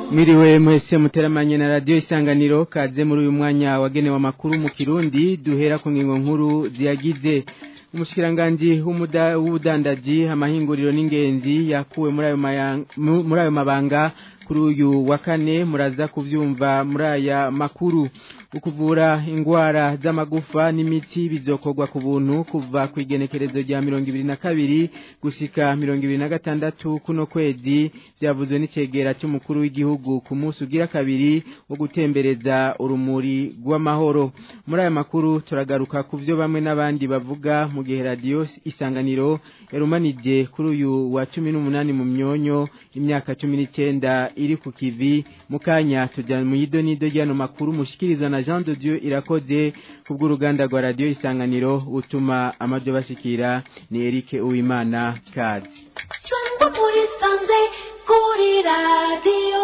Mwiriwe mwese muteramanye na radio isanganiro kaze muri uyu mwanya wagenewe amakuru mu Kirundi duhera ku ngingo nkuru ziyagize umushikiranganje w'ubudandaji amahinguriro n'ingenzi yakuwe muri ayo muri ayo mabanga kuri uyu wa kane muraza kuvyumva muri aya makuru ukuvura ingwara z'amagufa n'imiti bizokorwa ku buntu kuva ku igenekerezo rya mirongo ibiri na kabiri gushika mirongo ibiri na gatandatu kuno kwezi vyavuzwe n'icegera c'umukuru w'igihugu ku munsi ugira kabiri wo gutembereza urumuri rw'amahoro muri aya makuru turagaruka ku vyo bamwe n'abandi bavuga mu gihe radio isanganiro yarumanije kuri uyu wa cumi n'umunani mu myonyo imyaka cumi n'icenda iri ku kivi mu kanya tuja mu yidonido ryano makuru mushikirizwa na Jean de Dieu irakoze kubw'uruganda rwa radio isanganiro utuma amajo bashikira ni Eric Uwimana kazi Chumba muri sanze kuri radio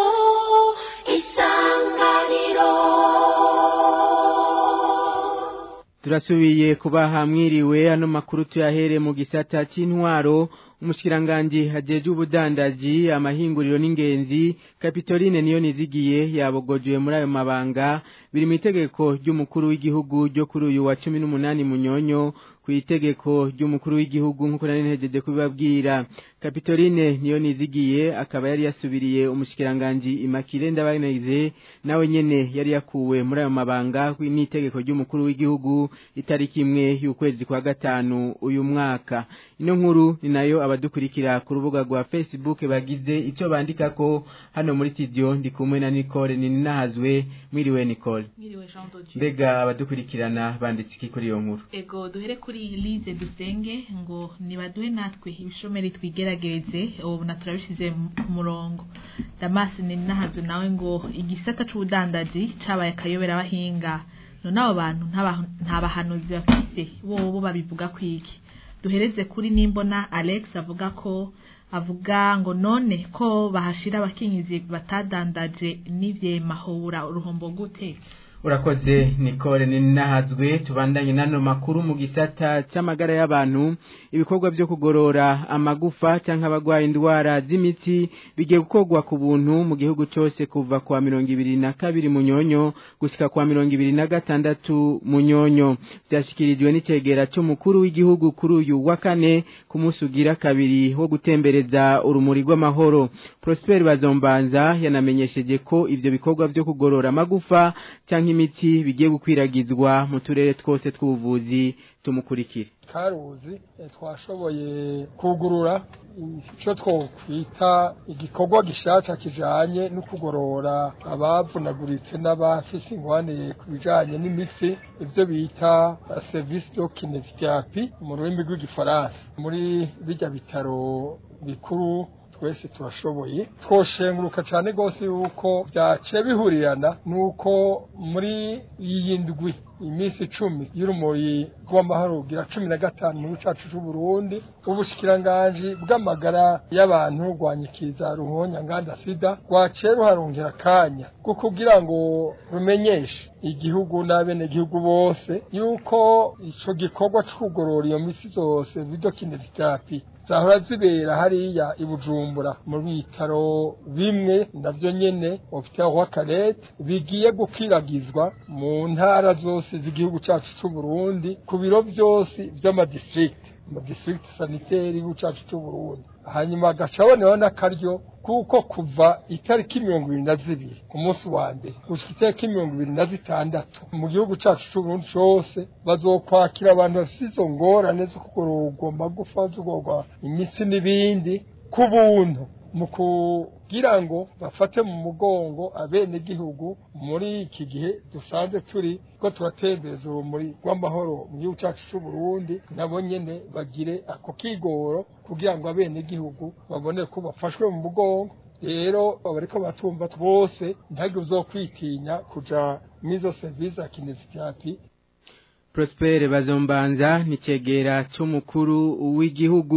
isanganiro Turasubiye kubaha mwiriwe ano makuru tuyahere mu gisata c'intwaro umushikiranganje hajeje ubudandaji amahinguriro n'ingenzi Capitoline niyo nizigiye yabogojwe muri ayo mabanga biri mu itegeko ry'umukuru w'igihugu ryo kuri uyu wa 18 munyonyo ku itegeko ry'umukuru w'igihugu nk'uko nari ntegereje kubibabwira Capitoline niyo nizigiye akaba yari yasubiriye umushikiranganje Imakire ndabaneze nawe nyene yari yakuwe muri ayo mabanga n'itegeko ry'umukuru w'igihugu itariki imwe y'ukwezi kwa gatanu uyu mwaka ino nkuru ni nayo abadukurikira ku rubuga rwa Facebook bagize icyo bandika ko hano muri studio ndi kumwe na Nicole ni nahazwe mwiriwe Nicole Mwiriwe Jean Dodio. mbega abadukurikirana banditse iki kuri iyo nkuru Ego duhere kuri Elise dusenge ngo nibaduhe natwe ibishomeri twigeragereze ubu na turabishize ku murongo. Damas ni nahazo nawe ngo igisata c'ubudandaji cabaye akayobera abahinga. None abo bantu ntaba- nta bahanuzi bafise bobo babivuga kwiki. Duhereze kuri nimbona Alex avuga ko avuga ngo none ko bahashira abakinyizi batadandaje n'ivyemahura uruhombo gute urakoze Nicole ni nahazwe tubandanye nano makuru mu gisata cy'amagara y'abantu ibikorwa byo kugorora amagufa cyangwa abagwaye indwara z'imitsi bigiye gukorwa ku buntu mu gihugu cyose kuva kwa mirongo ibiri na kabiri munyonyo gushika kwa mirongo ibiri na gatandatu munyonyo byashyikirijwe n'icegera cy'umukuru w'igihugu kuri uyu wa kane ku munsi ugira kabiri wo gutembereza urumuri rw'amahoro Prosper Bazombanza yanamenyesheje ko ivyo bikorwa byo kugorora amagufa cyangwa imiti bigiye gukwiragizwa mu turere twose tw'ubuvuzi tumukurikire karuzi eh, twashoboye kugurura icyo twokwita igikorwa gishasha kijanye no kugorora abavunaguritse n'abafise ingwane ku bijanye n'imitsi ivyo bita eh, service de kinesiotherapy mu rurimi rw'igifaransa muri bijya bitaro bikuru twese turashoboye twoshenguruka cyane rwose yuko byaciye bihurirana nuko muri iyi ndwi iminsi icumi y'urumuri rw'amahoro ugira cumi na gatanu mu gihugu cyacu cy'u Burundi ubushikiranganji bw'amagara y'abantu rwanyikiriza ruhonya nganda sida rwaciye ruharongera akanya ko kugira ngo rumenyeshe igihugu n'abenegihugu bose yuko ico gikorwa cyo kugorora iyo mitsi zose video kinesiotherapy zahora zibera hariya i Bujumbura mu bitaro bimwe navyo nyene hopital wa Karete bigiye gukwiragizwa mu ntara zose z'igihugu cacu c'u Burundi ku biro vyose vy'amadistrict mu district sanitaire y'igihugu cacu c'u Burundi hanyuma agacaboneraho n'akaryo kuko kuva itariki mirongo ibiri na zibiri ku munsi wa mbere gushika itariki mirongo ibiri na zitandatu mu gihugu cacu c'uburundi cose bazokwakira abantu bafise izo ngorane zo kugororwa amagufa zo kugororwa imitsi n'ibindi ku buntu mu kugira ngo bafate mu mugongo abenegihugu muri iki gihe dusanzwe turi ko turatembereza urumuri rw'amahoro mu gihugu cacu c'uburundi nabo nyene bagire ako kigoro kugira ngo abenegihugu babone ko bafashwe mu mugongo rero abariko batumva bose ntihagire uzokwitinya kuja mw'izo serivisi za kinesiterapi Prosper Bazombanza ni cegera c'umukuru w'igihugu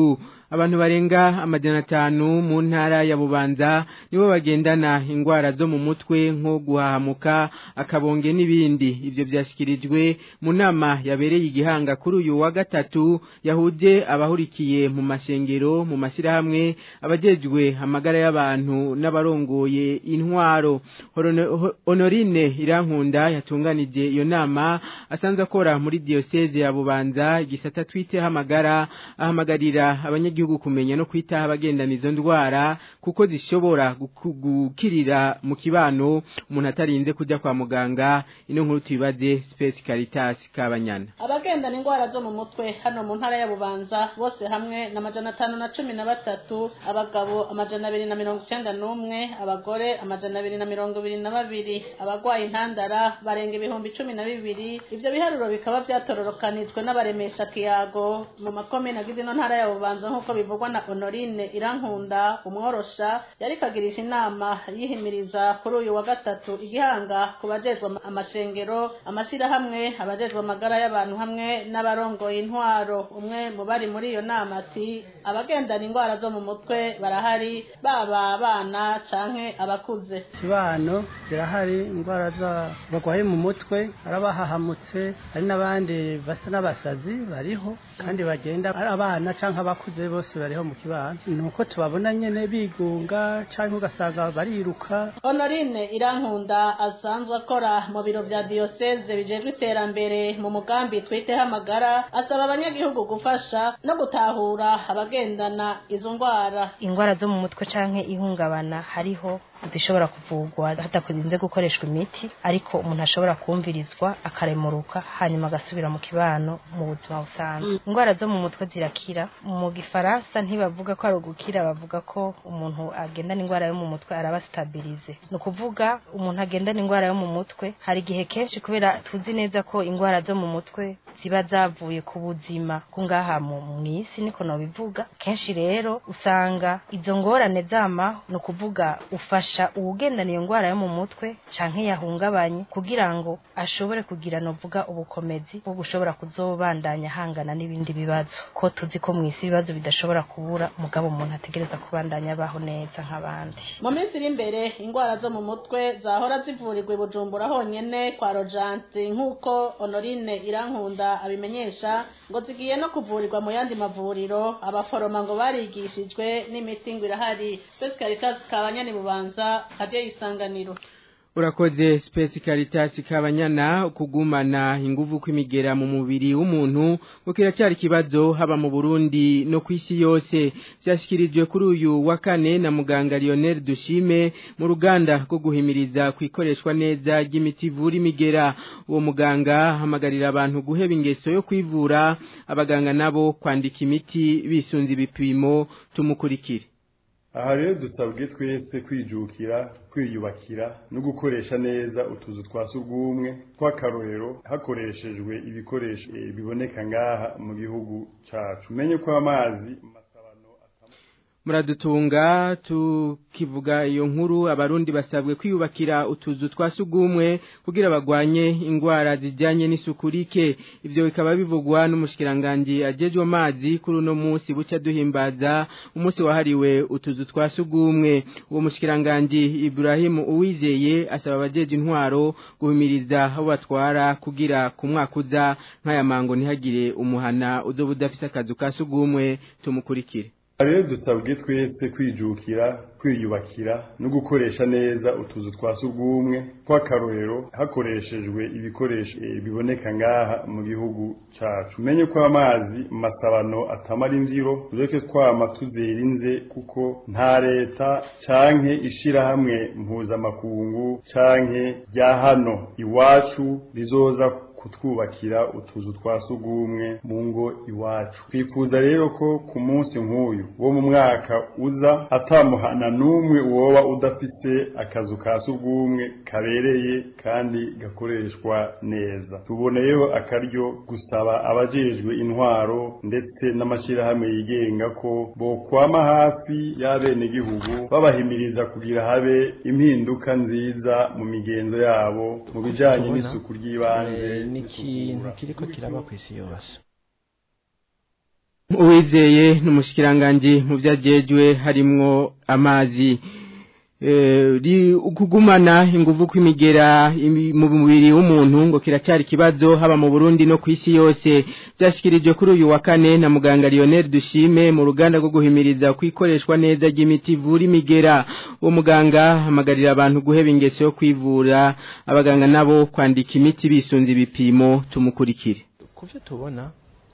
abantu barenga amajana atanu mu ntara ya bubanza nibo bagendana ingwara zo mu mutwe nko guhahamuka akabonge n'ibindi ivyo vyashyikirijwe mu nama yabereye igihanga kuri uyu wa gatatu yahuje abahurikiye mu mashengero mu mashyirahamwe abajejwe amagara y'abantu n'abarongoye intwaro honorine irankunda yatunganije iyo nama asanzwe akora muri diyoseze ya bubanza igisata twiteho amagara ahamagarira abanyagihugu abanyagihugu kumenya no kwitaho abagendana izo ndwara kuko zishobora gukirira mu kibano umuntu atarinze kujya kwa muganga ino nkuru tubibaze Space Caritas kabanyana abagendana indwara zo mu mutwe hano mu ntara ya Bubanza bose hamwe na majana atanu na cumi na batatu abagabo amajana abiri na mirongo icenda n'umwe abagore amajana abiri na mirongo ibiri na babiri abagwaye intandara barenga ibihumbi cumi na bibiri ivyo biharuro bikaba vyatororokanijwe n'abaremesha kiyago mu makomine agize ino ntara ya Bubanza nk'uko bivugwa na Honorine Irankunda umworosha yari kagirisha inama yihimiriza kuri uyu wa gatatu igihanga ku bajejwe amashengero amashyirahamwe abajejwe amagara y'abantu hamwe n'abarongoye intwaro umwe mu bari muri iyo nama ati abagendana indwara zo mu mutwe barahari baba abana canke abakuze kibano zirahari indwara barwaye mu mutwe arabahahamutse hari n'abandi basa n'abasazi bariho kandi bagenda ari abana canke abakuze bose bariho mu kibano nuko tubabona nyene bigunga canke ugasanga bariruka honorine irankunda asanzwe akora mu biro vya diyoseze bijejwe iterambere mu mugambi twiteho amagara asaba abanyagihugu gufasha no gutahura abagendana izo ndwara indwara zo mu mutwe canke ihungabana hariho zishobora kuvugwa hatakurinze gukoreshwa imiti ariko umuntu ashobora kumvirizwa akaremuruka hanyuma agasubira mu kibano mu buzima busanzwe indwara zo mu mutwe zirakira mu gifaransa ntibavuga ko ari ugukira bavuga ko umuntu agendana indwara yo mu mutwe araba stabilize ni ukuvuga umuntu agendana indwara yo mu mutwe hari igihe kenshi kubera tuzi neza ko indwara zo mu mutwe ziba zavuye ku buzima ko ngaha mu isi niko nobivuga kenshi rero usanga izo ngorane zama ni ukuvuga ufasha uwugendana iyo ndwara yo mu mutwe canke yahungabanye kugira ngo ashobore kugira novuga ubukomezi bwo gushobora kuzobandanya hangana n'ibindi bibazo ko tuzi ko mu isi ibibazo bidashobora kubura mugabo umuntu ategereza kubandanya abaho neza nk'abandi mu minsi iri imbere indwara zo mu mutwe zahora zivurirwa i bujumbura honyene kwa rojansi nk'uko honorine irankunda abimenyesha ngo zigiye no kuvurirwa mu yandi mavuriro abaforoma ngo barigishijwe n'imiti ngo irahari Space Caritas kabanyani bubanza haje isanganiro urakoze Space Caritas kabanyana kugumana inguvu kwimigera mu mubiri w'umuntu ukira cyari kibazo haba mu Burundi no kwisi yose byashikirijwe kuri uyu wa kane na muganga Lionel Dushime mu ruganda rwo guhimiriza kwikoreshwa neza ry'imiti ivura imigera uwo muganga hamagarira abantu guheba ingeso yo kwivura abaganga nabo kwandika imiti bisunze ibipimo tumukurikire aha rero dusabwe twese kwijukira kwiyubakira no gukoresha neza utuzu twa surwumwe tw'akarorero hakoreshejwe ibikoresho biboneka ngaha mu gihugu cyacu umenye ko amazi muradutunga tukivuga iyo nkuru abarundi basabwe kwiyubakira utuzu twa sugumwe kugira bagwanye ingwara zijyanye n'isuku rike ibyo bikaba bivugwa n'umushikiranganje ajejwe amazi kuri uno munsi bucya duhimbaza umunsi wahariwe utuzu twa sugumwe uwo mushikiranganje Ibrahim Uwizeye asaba abajeje intwaro guhimiriza aho batwara kugira ku mwaka uza nk'aya mango ntihagire umuhana uzo budafise akazu ka sugumwe tumukurikire rero dusabwe twese kwijukira kwiyubakira no gukoresha neza utuzu twa surwumwe tw'akarorero hakoreshejwe ibikoresho biboneka ngaha mu gihugu cyacu umenye ko amazi mu masabano atamara imvyiro tureke twama tuzirinze kuko nta leta canke ishirahamwe mpuzamakungu canke rya hano iwacu rizoza kutwubakira utuzu twa sugumwe mu ngo iwacu twifuza rero ko ku munsi nk'uyu wo mu mwaka uza atamuhana n'umwe woba udafite akazu ka sugumwe kabereye kandi gakoreshwa neza tuboneyeho akaryo gusaba abajejwe intwaro ndetse n'amashyirahamwe yigenga ko bokwama hafi y'abenegihugu babahimiriza kugira habe impinduka nziza mu migenzo yabo mu bijanye n'isuku ry'ibanze ni ikintu kiriko kiraba ku isi yose uwizeye n'umushikiranganji mu byagejwe harimwo amazi kugumana inguvu kw'imigera mu mubiri w'umuntu ngo kiracyari ikibazo haba mu Burundi no ku isi yose byashyikirijwe kuri uyu wa kane na muganga Lionel Dushime mu ruganda rwo guhimiriza kwikoreshwa neza ry'imiti ivura imigera uwo muganga hamagarira abantu guheba ingeso yo kwivura abaganga nabo kwandika imiti bisunze ibipimo tumukurikire kuvyo tubona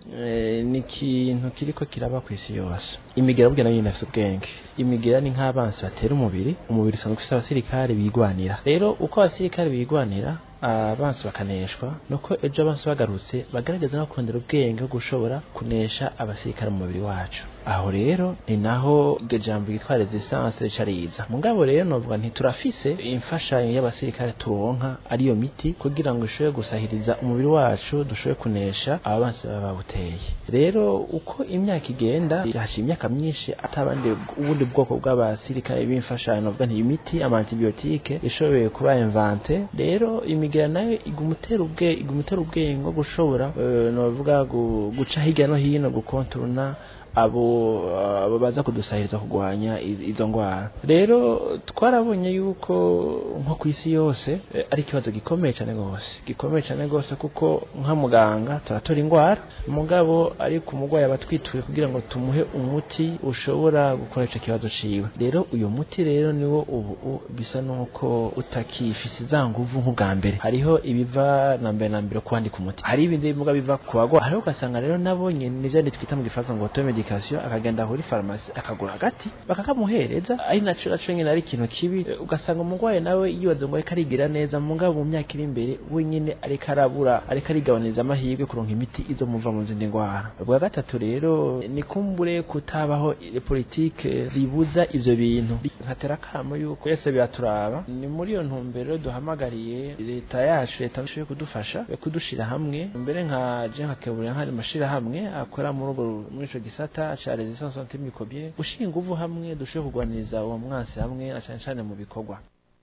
ni ikintu kiriko kiraba ku isi yose imigera burya nayo inafite ubwenge imigera ni nk'abansi batera umubiri umubiri usanzwe ufite abasirikare bigwanira rero uko abasirikare bigwanira abansi bakaneshwa nuko ejo abansi bagarutse bagaragaza no kurondera ubwenge bwo gushobora kunesha abasirikare mu mubiri wacu aho rero ni naho iryo jambo ryitwa resistance rica riza mugabo rero novuga nti turafise imfashanyo y'abasirikare turonka ariyo miti kugira ngo ishobore gusahiriza umubiri wacu dushobore kunesha abansi baba bawuteye rero uko imyaka igenda hashize imyaka myinshi atabandi ubundi bwoko bw'abasirikare b'imfashanyo novuga nti imiti ama antibiotique ishoboye kuba invente rero imigera nayo igumutera ubwe igumutera ubwenge bwo gushobora uh, novuga guca hirya no hino gukontorona abo abo baza kudusahiriza kugwanya izo ngwara rero twarabonye yuko nko ku isi yose ari ikibazo gikomeye cyane gose gikomeye cyane gose kuko nka muganga turatora ingwara mugabo ari ku mugwayi abatwituye kugira ngo tumuhe umuti ushobora gukora ico kibazo ciwe rero uyu muti rero niwo ubu bisa nuko utakifise za nguvu nk'ubwa mbere hariho ibiva na mbere na mbere kwandika umuti hari ibindi bivuga biva ku bagwa hariho ugasanga rero nabonye nivyo twita mu gifaransa ngo automedication akagenda kuri farumasi akagura agati bakakamuhereza ari naco naco nyine ari ikintu kibi ugasanga umurwayi nawe yibaza ngo ariko arigira neza mugabo mu myaka iri imbere wenyine ariko arabura ariko arigabaniriza amahirwe kuronka imiti izo muva mu zindi ndwara bwa gatatu rero ni kumbure kutabaho politike zibuza ivyo bintu nkatera kamo yuko yese biraturaba ni muri iyo ntumbero duhamagariye leta yacu leta ishoboye kudufasha kudushira hamwe mbere nka je nkakeburira nk'ari mashira hamwe akora muri urwo muri ico gisata ca resistance antimicrobienne gushinga inguvu hamwe dushobore kurwaniriza uwo mwansi hamwe na cane cane mu bikorwa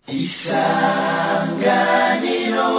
isanganiro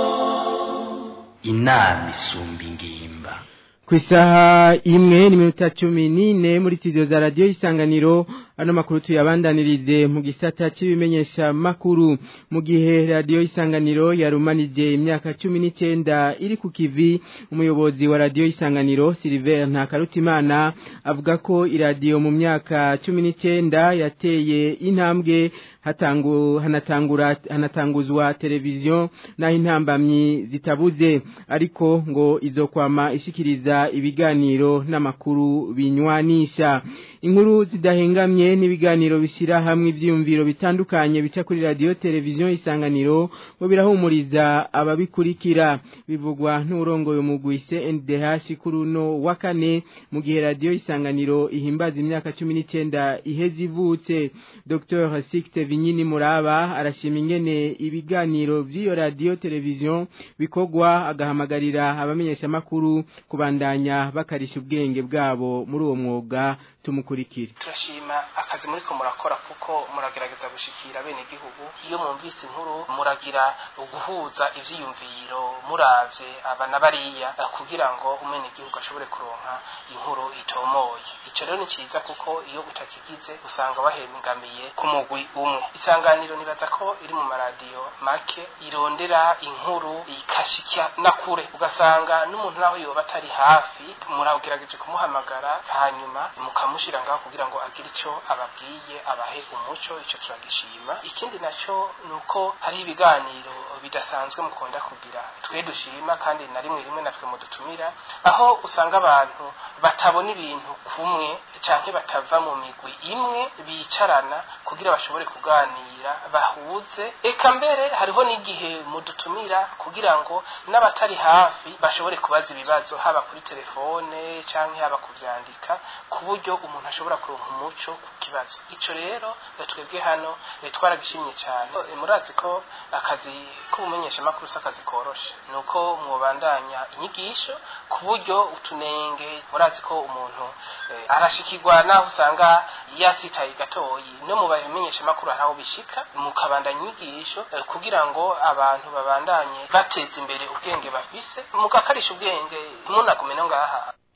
inama isumba ingimba ku isaha imwe n'iminota cumi n'ine muri studio za radiyo isanganiro ano makuru tuyabandanirize mu gisata cy'ibimenyesha makuru mu gihe radiyo isanganiro yarumanije imyaka cumi n'icyenda iri ku kivi umuyobozi wa radiyo isanganiro Silver Ntakarutimana avuga ko iradiyo mu myaka cumi n'icyenda yateye intambwe hatangu hanatangura hanatanguzwa televiziyo naho intambamyi zitabuze ariko ngo izo kwama ishikiriza ibiganiro n'amakuru binywanisha inkuru zidahengamye n'ibiganiro bishyira hamwe ibyiyumviro bitandukanye bica kuri radiyo televiziyo isanganiro ngo birahumuriza ababikurikira bivugwa n'urongoye umugwi CNDH kuri uno wa kane mu gihe radiyo isanganiro ihimbaza imyaka cumi n'icyenda iheze ivutse Dr Sikte Vinyini Muraba arashima ingene ibiganiro by'iyo radiyo televiziyo bikorwa agahamagarira abamenyeshamakuru kubandanya bakarisha ubwenge bwabo muri uwo mwuga tumukurikire turashima akazi muri ko murakora kuko muragerageza gushikira bene igihugu iyo mwumvise inkuru muragira uguhuza ivyiyumviro muravye abana bariya kugira ngo umene igihugu ashobore kuronka inkuru itomoye ico rero ni ciza kuko iyo utakigize usanga wahemingamiye ku mugwi umwe isanganiro nibaza ko iri mu maradiyo make irondera inkuru ikashikya na kure ugasanga n'umuntu naho yoba atari hafi muragerageje kumuhamagara hanyuma mukamushira ngaho kugira ngo agire ico ababwiye abahe umuco ico turagishima ikindi naco nuko hari ibiganiro bidasanzwe mukunda kugira twe dushima kandi na rimwe rimwe natwe mudutumira aho usanga abantu batabona ibintu kumwe canke batava mu migwi imwe bicarana kugira bashobore kuganira bahuze eka mbere hariho n'igihe mudutumira kugira ngo n'abatari hafi bashobore kubaza ibibazo haba kuri telefone canke haba kuvyandika ku buryo umuntu ashobora kuronka umuco ku kibazo ico rero twebwe hano twaragishimye cyane murazi ko akazi k'ubumenyeshamakuru si akazi koroshe ni uko mwubandanya inyigisho ku buryo utunenge murazi ko umuntu arashikirwa naho usanga yasitaye gatoyi no mu bamenyeshamakuru hari aho bishika mukabandanya inyigisho kugira ngo abantu babandanye bateza imbere ubwenge bafise mugakarisha ubwenge ntunagume no ngaha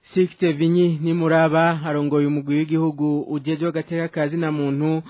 Sixte Vinyi ni muraba arongoye umugwi w'igihugu ujeje agateka kazi na muntu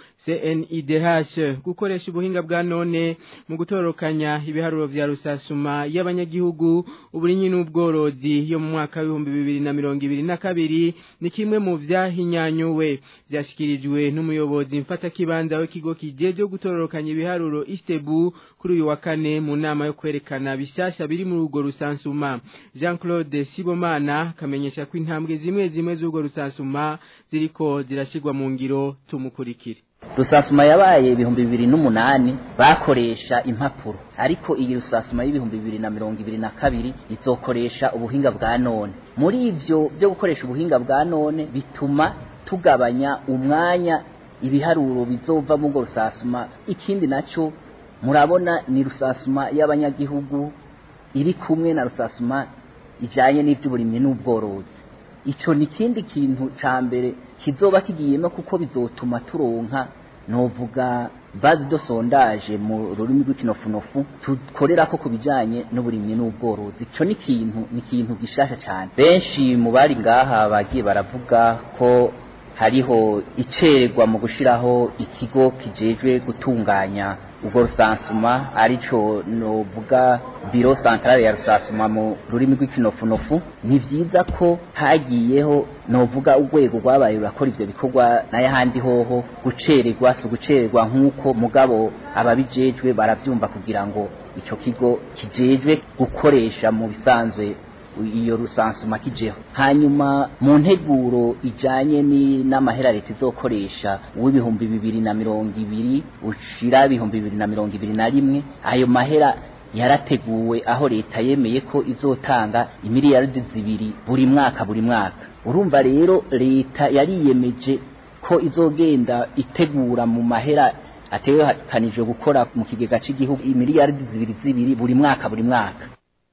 CNIDH gukoresha ubuhinga bwa none mu gutorokanya ibiharuro vya rusasuma y'abanyagihugu uburinyi n'ubworozi yo mu mwaka w'ibihumbi bibiri na mirongo ibiri na kabiri ni kimwe mu vyahinyanyuwe vyashikirijwe n'umuyobozi mfata kibanza w'ikigo kijeje gutorokanya ibiharuro Istebu kuri uyu wa kane mu nama yo kwerekana bishasha biri muri urwo rusansuma Jean-Claude Sibomana kamenyesha ko intambwe zimwe zimwe z'urwo rusansuma ziriko zirashigwa mu ngiro tumukurikire rusasuma yabaye ibihumbi bibiri n'umunani bakoresha impapuro ariko iyi rusasuma y'ibihumbi bibiri na mirongo ibiri na kabiri izokoresha ubuhinga bwa none muri ivyo byo gukoresha ubuhinga bwa none bituma tugabanya umwanya ibiharuro bizova mu rusasuma ikindi naco murabona ni rusasuma y'abanyagihugu iri kumwe na rusasuma ijanye n'ivy'uburimyi n'ubworozi ico ni kindi kintu ca mbere kizoba kigiyemo kuko bizotuma turonka novuga base de sondage mu rurimi rw'ikinofunofu tukorera ko kubijanye n'uburimyi n'ubworozi ico ni kintu ni kintu gishasha cyane benshi mu bari ngaha bagiye baravuga ko hariho icererwa mu gushiraho ikigo kijejwe gutunganya ubwo rusansuma arico novuga biro centrale ya rusansuma mu rurimi rw'ikinofunofu ni vyiza ko hagiyeho novuga urwego rwabaye rurakora ivyo bikorwa n'ayahandi hoho gucererwa si ugucererwa nk'uko mugabo ababijejwe baravyumva kugira ngo ico kigo kijejwe gukoresha mu bisanzwe iyo rusansuma kijeho hanyuma mu nteguro ijanye n'amahera leta izokoresha uw'ibihumbi bibiri na mirongo ibiri ushira ibihumbi bibiri na mirongo ibiri na rimwe ayo mahera yarateguwe aho leta yemeye ko izotanga imiliyaridi zibiri buri mwaka buri mwaka urumva rero leta yariyemeje ko izogenda itegura mu mahera ategekanijwe gukora mu kigega cy'igihugu imiliyaridi zibiri zibiri buri mwaka buri mwaka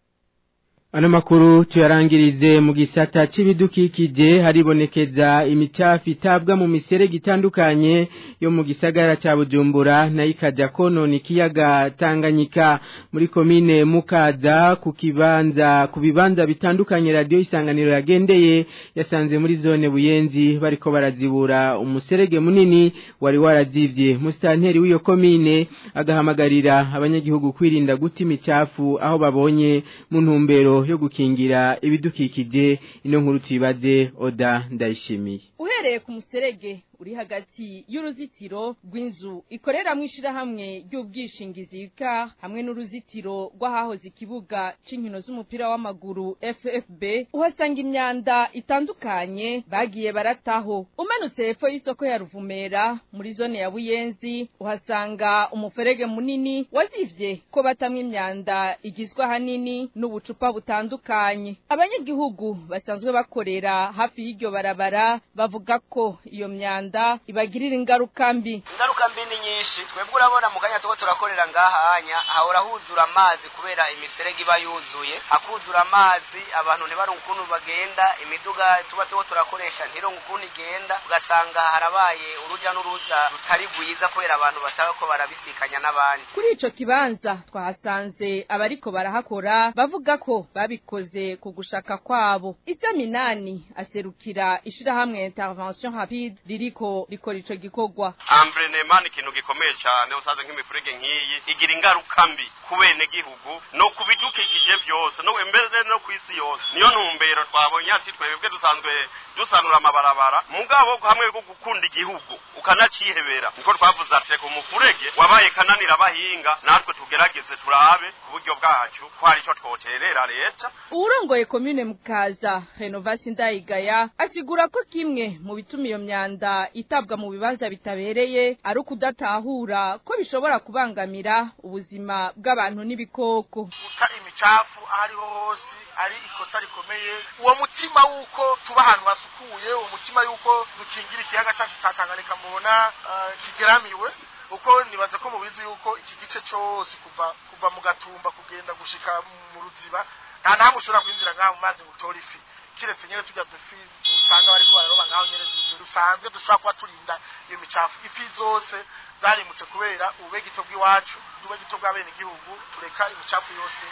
Ano makuru tuyarangirize mu gisata c'ibidukikije haribonekeza imicafu itabwa mu miserege itandukanye yo mu gisagara ca Bujumbura na ikaja konona ikiyaga Tanganyika muri komine Mukaza ku kibanza ku bibanza bitandukanye radio isanganiro yagendeye yasanze muri zone Buyenzi bariko barazibura umuserege munini wari warazivye mustanteri w'iyo komine agahamagarira abanyagihugu kwirinda guta imicafu aho babonye mu ntumbero yo gukingira ibidukikije ino nkuru tuyibaze oda ndayishimiye uhereye ku muserege uri hagati y'uruzitiro rw'inzu ikoreramo ishyirahamwe ry'ubwishingizi ka hamwe n'uruzitiro rw'ahahoze ikibuga cy'inkino z'umupira w'amaguru ffb uhasanga imyanda itandukanye bagiye barataho umanutse hepfo y'isoko ya ruvumera muri zone ya buyenzi uhasanga umuferege munini wazivye ko batamwe imyanda igizwe ahanini n'ubucupa butandukanye abanyagihugu basanzwe bakorera hafi y'iryo barabara bavuga ko iyo myanda Rwanda ibagirira ingaruka mbi ingaruka mbi ni nyinshi twebwe urabona mu kanya tuko turakorera ngaha hanya hahora huzura amazi kubera imiserege iba yuzuye hakuzura amazi abantu ntibaronke ukuntu bagenda imiduga tuba tuko turakoresha ntironke ukuntu igenda ugasanga harabaye uruja n'uruza rutari rwiza kubera abantu bataba ko barabisikanya n'abandi kuri ico kibanza twahasanze abariko barahakora bavuga ko babikoze ku gushaka kwabo isaminani aserukira ishirahamwe intervention rapide ririko riko rikora ico gikorwa ambrenema ni ikintu gikomeye cyane usaze nk'imifurege nk'iyi igira ingaruka mbi ku bene gihugu no ku bidukikije byose no mbere no ku isi yose niyo ntumbero twabonye ati twebwe dusanzwe dusanura amabarabara mugabo hamwe bwo gukunda igihugu ukanacihebera niko twavuze ati ku mufurege wabaye kananira abahinga natwe tugerageze turabe ku buryo bwacu ko hari icyo twoterera leta uwurongoye komine mukaza renovasi ndayigaya asigura ko kimwe mu bituma iyo myanda itabwa mu bibanza bitabereye ari ukudatahura ko bishobora kubangamira ubuzima bw'abantu n'ibikoko guta imicafu aho ariho hose ari ikosa rikomeye uwo mutima w'uko tuba ahantu hasukuye uwo mutima y'uko dukingira ikiyaga cyacu cya tanganyika mubona kigeramiwe uko nibaza ko mubizi yuko iki gice cyose kuva kuva mu gatumba kugenda gushika mu ruziba nta nahamwe ushobora kwinjira ngaho mu mazi ngo utore ifi kiretse nyine tujya dufi usanga bariko bararoba ngaho nyene dusanzwe dushobora kuba turinda iyo micafu ifi zose zarimutse kubera ububegito bw'iwacu ububegito bwa bene igihugu tureka imicafu yose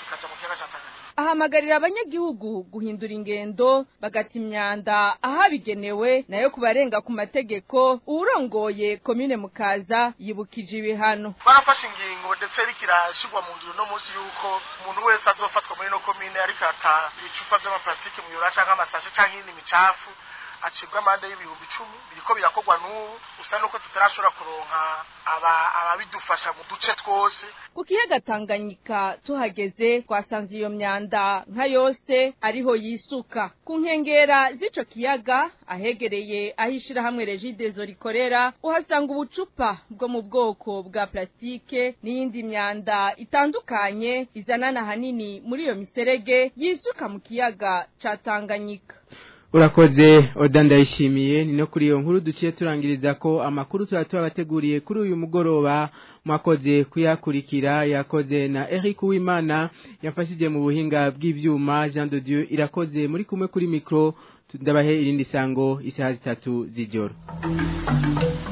bikaja mu kiyaga ca Tanganyika ahamagarira abanyagihugu guhindura ingendo bagata imyanda ahabigenewe nayo kubarenga ku mategeko uwurongoye komine mukaza yibukije ibihano barafashe ingingo ndetse rikirashigwa mu ngiro no munsi yuko umuntu wese azofatwa muri no komine ariko ata ibicupa vy'amaplastike mu yura canke amasashe canke iyindi micafu acibwa amande y'ibihumbi icumi biriko birakorwa n'ubu usa nuko tutarashobora kuronka ababidufasha mu duce twose ku kiyaga tanganyika tuhageze twasanze iyo myanda nka yose ariho yisuka ku nkengera z'ico kiyaga ahegereye aho ishirahamwe regidezo rikorera uhasanga ubucupa bwo mu bwoko bwa plastike n'iyindi myanda itandukanye izanana hanini muri iyo miserege yisuka mu kiyaga ca tanganyika urakoze oda ndayishimiye ni no kuri iyo nkuru duciye turangiriza ko amakuru tuba tubabateguriye kuri uyu mugoroba mwakoze kuyakurikira yakoze na Eric Uwimana yafashije mu buhinga bw'ivyuma Jean de Dieu irakoze muri kumwe kuri micro ndabahe irindi sango isaha zitatu z'ijoro